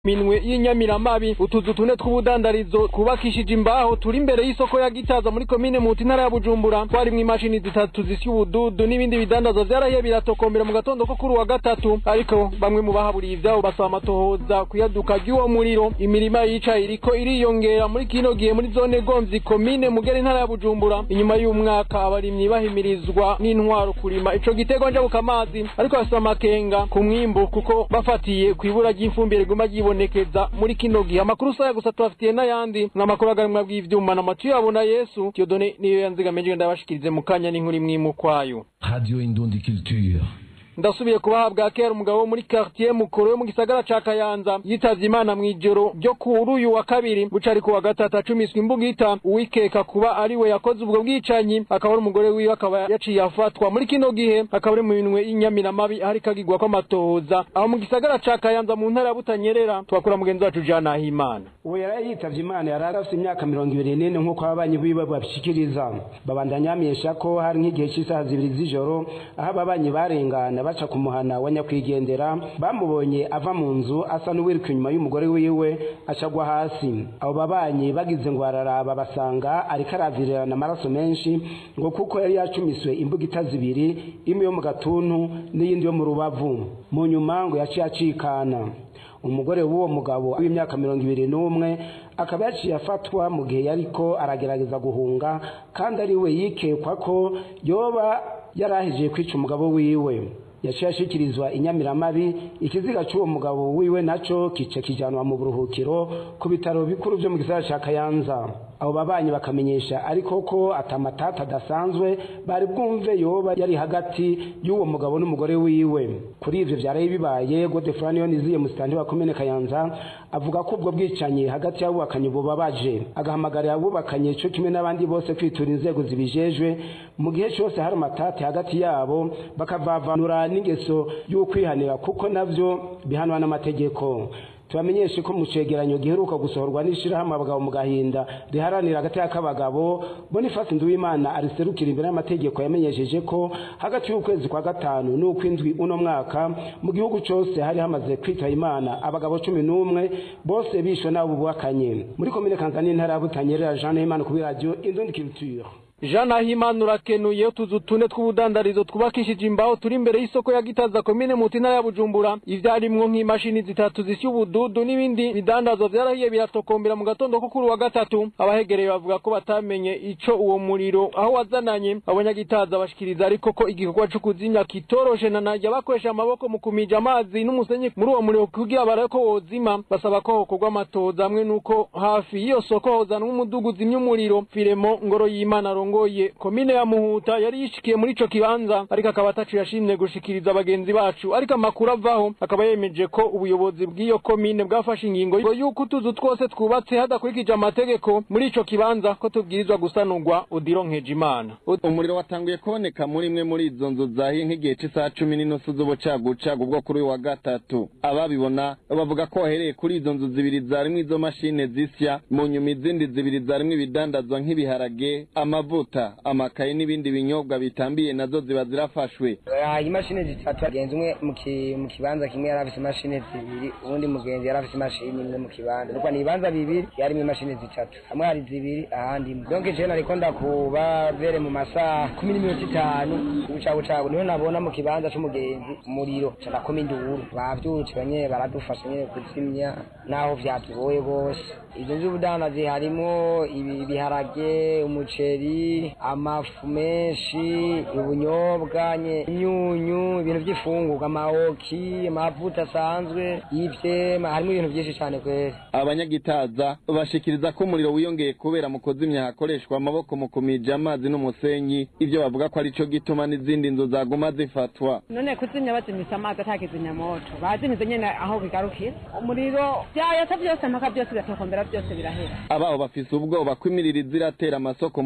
minwe y'inyamiramabi utuzu tune tw'ubudandarizo twubakishije imbaho turi imbere y'isoko ya gitaza muri komine muti ntara ya bujumbura twarimwo imashini zitatu zisya ubududu n'ibindi bidandazwa vyarahiye biratokombera mu gatondo ko kuri wa gatatu ariko bamwe mu bahaburiye ivyabo basaba amatohoza kuyaduka ry'uwo muriro imirima y'icayi iriko iriyongera muri kino gihe muri zone gomvyi komine mugera intara ya bujumbura inyuma y'umwaka abarimyi bahimirizwa n'intwaro kurima ico giterwa njabukamazi ariko bafise amakenga ku mwimbu kuko bafatiye kw'ibura ry'ifumbire riguma ryibonekeza muri kino gihe amakuru saya gusa tubafitiye n'ayandi n'amakuru agarimwa bw'ivyuma na matu yabo na yesu tiyodone niyo yanzigamije ndabashikirize mu kanya n'inkuru imwe imukwayo Radio Indundi Culture. ndasubiye kubahabwa kera umugabo wo muri quartier mukuru yo mu gisagara ca Kayanza yitavye Imana mw'ijoro ryo kuri uyu wa kabiri buca ari ku wa gatatu acumiswe imbugita uwikeka kuba ari we yakoze ubwo bwicanyi akaba ari umugore wiwe akaba yaciye afatwa muri kino gihe akaba ari mu minwe y'inyamiramabi ahari kagirwa kw'amatohoza aho mu gisagara ca Kayanza mu ntara ya Butanyerera twakura mugenzi wacu Jana Himana uwo yari yitavye imana yari afite imyaka mirongo ibiri n'ine nk'uko ababanyi biwe babishikiriza babandanya bamenyesha ko hari nk'igihe cy'isaha zibiri z'ijoro aho ababanyi barengana baca ku muhana wa nyakwigendera bamubonye ava mu nzu asa n'uwiruka inyuma y'umugore wiwe acagwa hasi abo babanyi bagize ngo bararaba basanga ariko aravirirana amaraso menshi ngo kuko yari yacumiswe imbugita zibiri imwe yo mu gatuntu n'iyindi yo mu rubavu mu nyuma ngo yaciye acikana umugore w'uwo mugabo w'imyaka mirongo ibiri n'umwe akaba yaciye afatwa mu gihe yariko aragerageza guhunga kandi ari we yikekwa ko yoba yarahejeje kwica umugabo wiwe yaciye ashikirizwa inyamiramabi ikiziga cy'uwo mugabo wiwe naco kice kijanwa mu buruhukiro ku bitaro bikuru vyo mu gisagara ca kayanza abo babanyi bakamenyesha ariko ko atamatata adasanzwe bari bwumve yoba yari hagati y'uwo mugabo n'umugore wiwe kuri ivyo vyaraye bibaye godefrani yoniziye musitani wa komine kayanza avuga ko ubwo bwicanyi hagati y'abubakanye bubabaje agahamagarira abubakanye co kimwe n'abandi bose kwitura inzego zibijejwe mu gihe cose hari amatati hagati yabo bakavavanura n'ingeso y'ukwihanira kuko navyo bihanwa n'amategeko tubamenyeshe ko mu cegeranyo giheruka gusohorwa n'ishirahamwe abagabo mu gahinda riharanira agateka k'abagabo bonifasi nduwimana ariserukira imbere y'amategeko yamenyesheje ko hagati y'ukwezi kwa gatanu n'ukw'indwi uno mwaka mu gihugu cose hari hamaze kwitaba imana abagabo cumi n'umwe bose bishwe n'abo bubakanye muri komine kanzani intara ya butanyerera jean nahimana kuri radio indundi culture Jana Himana urakenuye utuzu tune tw'ubudandarizo twubakishije imbaho turi imbere y'isoko ya Gitaza komine mu ntara ya Bujumbura ivyarimwo nk'imashini zitatu zisya ubududu n'ibindi bidandazwa vyarahiye biratokombera mu gatondo ko kuri wa gatatu abahegereye bavuga ko batamenye ico uwo muriro aho wazananye abanyagitaza bashikiriza ariko ko igikorwa co kuzimya kitoroshe na najya bakoresha amaboko mu kumija amazi n'umusenyi muri uwo muriro kugira barabe ko wozima basaba ko hokorwa amatoza hamwe nuko hafi y'iyo soko hozanwa umudugu uzimya umuriro Firemo ngoro y'Imana arongoye komine ya Muhuta yari yishikiye muri ico kibanza ariko akaba atacu yashimye gushikiriza abagenzi bacu ariko amakuru avaho akaba yemeje ko ubuyobozi bw'iyo komine bwafashe ingingo ngo yuko utuzu twose twubatse hadakurikije amategeko muri ico kibanza ko tubwirizwa gusanurwa udironkeje imana umuriro watanguye kuboneka muri imwe muri izo nzu zahiye nk'igihe cy'isaha cumi n'inusu z'ubucagucagu bwo kuri uyu wa gatatu ababibona bavuga ko wahereye kuri izo nzu zibiri zarimwo izo mashine zisya mu nyuma izindi zibiri zarimwo ibidandazwa nk'ibiharage amavuta amakaye n'ibindi binyobwa bitambiye nazo ziba zirafashwe imashini zitatu agenzi umwe mu ki- mu kibanza kimwe yari afise imashini zibiri uwundi mugenzi yari afise imashini imwe mu kibanza nuko ni ibibanza bibiri yarimo imashini zitatu hamwe hari zibiri ahandi imwe donc jewe nariko ndakuba vere mu masaha kumi n'iminota itanu ubucabucabu niho nabona mu kibanza c'umugenzi umuriro ca nakoma induru bavyutse banye baradufasha nyene kuzimya naho vyatugoye bose izo nzu z'ubudandazi harimwo ibi- ibiharage umuceri amafu menshi ubunyobwa nye imyunyu ibintu by'ifungurwa amawoki amavuta asanzwe y'ivyema harimo ibintu byinshi cyane kweri abanyagitaza bashikiriza ko umuriro wiyongeye kubera mu kuzimya hakoreshwa amaboko mu kumija amazi n'umusenyi ivyo bavuga ko arico gituma n'izindi nzu zaguma zifatwa none kuzimya bazimitse amazi atakizimya moto bazimize nyene aho bigarukira umuriro vyayata vyose mpaka byose biratokombera byose birahera abaho bafise ubwoba ko imiriro iziratera amasoko mu bindi bice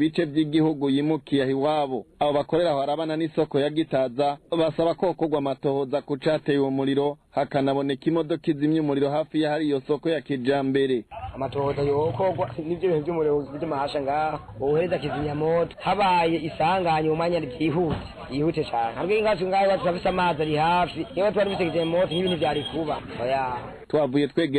bice by'igihugu yimukiye aho iwabo abo bakorera aho harabana n'isoko ya gitaza basaba ko hokorwa amatohoza ku cateye uwo muriro hakanaboneka imodoka izimya umuriro hafi y'ahari iyo soko ya kijambere amatohoza yokorwa n'ivyo bintu vy'umuriro vy'amahasha ngaha wohereza kizimyamoto habaye isanganye mu mwanya ryihuse yihute cane ntabwo ingacu ngaho iwacu turafise amazi ari hafi niba twari dufise kizimyamoto nk'ibintu vyari kuba oya twavuye twegera